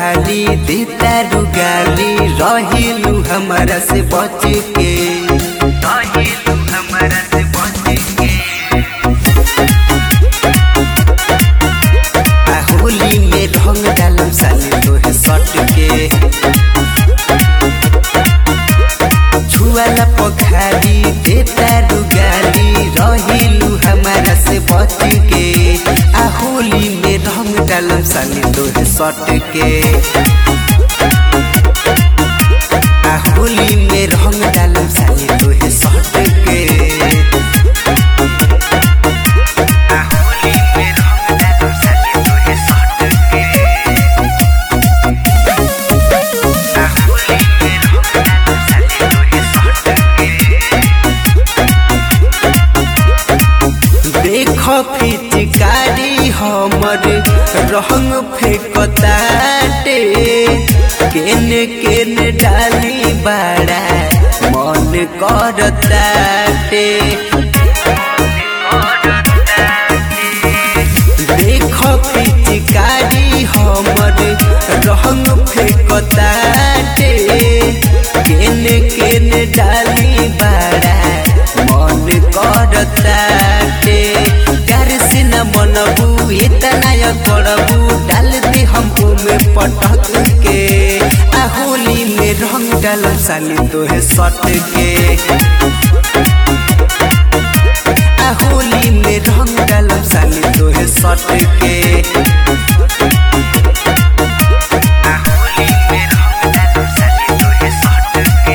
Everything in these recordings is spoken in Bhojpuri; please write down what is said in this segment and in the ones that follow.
खाली देता रुगाली रहिलू हमारा से बच के रहिलू हमारा से बच के आ होली में रंग डालम साली तोहे सट के छुआला पखाली देता रुगाली रहिलू हमारा से बच के आ होली में रंग डालम साली तोहे सट के आ होली में रंग डालम साली तोहे सट के आ होली में रंग डालम साली तोहे सट के आ होली में रंग डालम साली तोहे सट के देख फिचकारी हमर रंग फेंकताटे केने केने डाली बाड़ा मन करताटे देख फिचकारी हमर रंग फेंकताटे केने केने डाली बाड़ा मन करताटे प्यार से न मनबू इतना या करबू डाल दे हमको में पटक के आ होली में रंग डालम साली तोहे सट के आ होली में रंग डालम साली तोहे सट के आ होली में रंग डालम साली तोहे सट के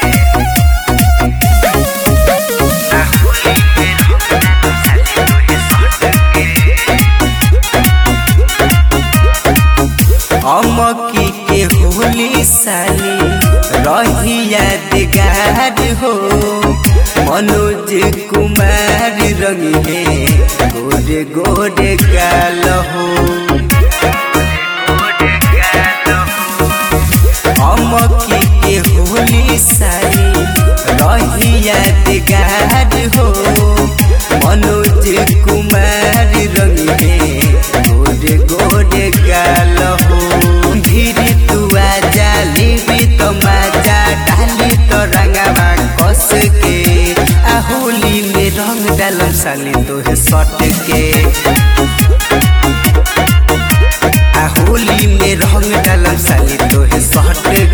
आ होली में रंग डालम साली तोहे सट के अमकी के होली साली रही यादगार हो मनोज कुमार रंग है गोरे गोरे गाल हो अमकी के होली साली रही यादगार हो मनोज कुमार रंग है गोरे गोरे गाल हो धीरे तू आजा लेबी तो मजा डाली तो रंगवा कस के आ होली में रंग डालम साली तोहे सट के आ होली में रंग डालम साली तोहे सट